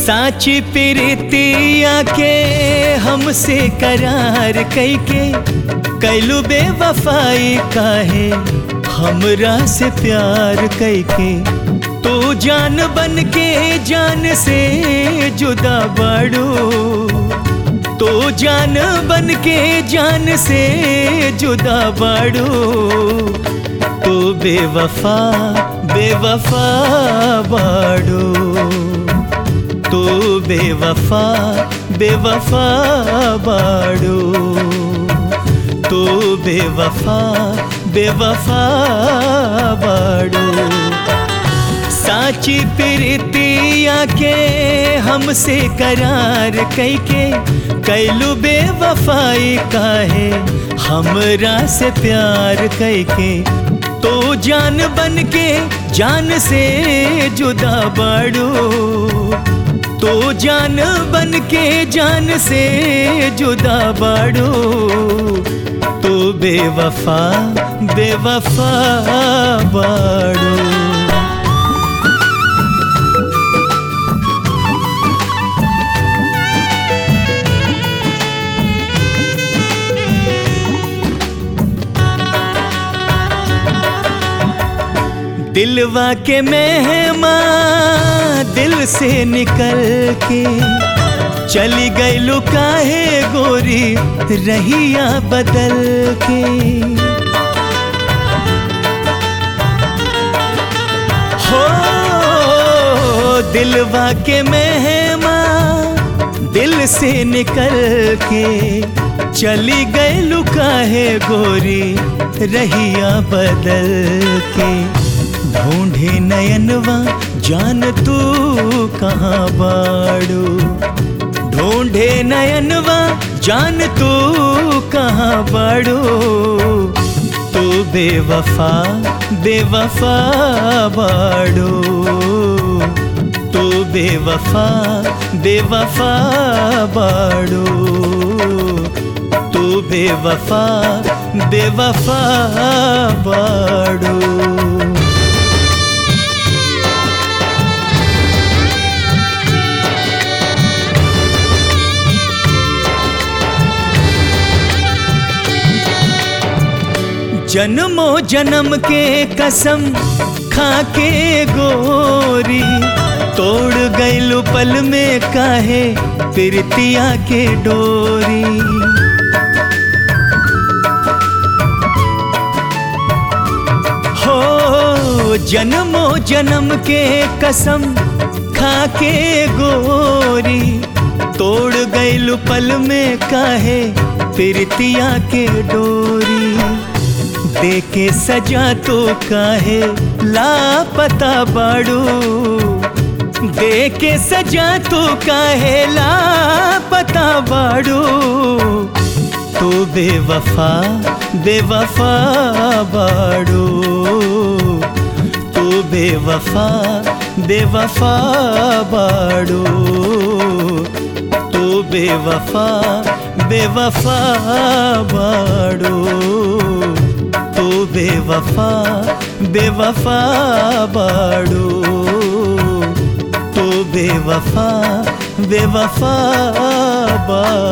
साची प्रीतिया के हमसे करार कैके कैलू बेवफाई काहे हमरा से प्यार कैके तो जान बन के जान से जुदा बाड़ू तो जान बन के जान से जुदा बाड़ू तो बेवफा बेवफा बाड़ू तो बेवफा बेवफा बाड़ू तो बेवफा बेवफा बाड़ू साची प्रीतिया के हमसे करार कैके कैलू बेवफाई काहे हमरा से प्यार कैके तो जान बन के जान से जुदा बाड़ू तो जान बन के जान से जुदा बाड़ू तो बेवफा बेवफा बाड़ू दिलवा के मेहमा दिल से निकल के चली गई लुकाहे गोरी रहिया बदल के हो दिलवा के मेहमा दिल से निकल के चली गई लुकाहे गोरी रहिया बदल के ढूंढे नयनवा जान तू कहाँ बाड़ू ढूंढे नयनवा जान तू कहाँ बाड़ू तू बेवफा बेवफा बाड़ू तू बेवफा बेवफा बाड़ू तू बेवफा बेवफा बाड़ू जन्मो जन्म के कसम खा के गोरी तोड़ गईलू पल में काहे प्रीतिया के डोरी हो जन्मो जन्म के कसम खा के गोरी तोड़ गईलू पल में काहे प्रीतिया के डोरी देके सजा तो काहे लापता बाड़ू देके सजा तो काहे लापता बाड़ू तो बेवफा बेवफा बाड़ू तो बेवफा बेवफा बाड़ू तो बेवफा बेवफा बाड़ू तो बेवफा बेवफा बाड़ू तो बेवफा बेवफा बाड़ू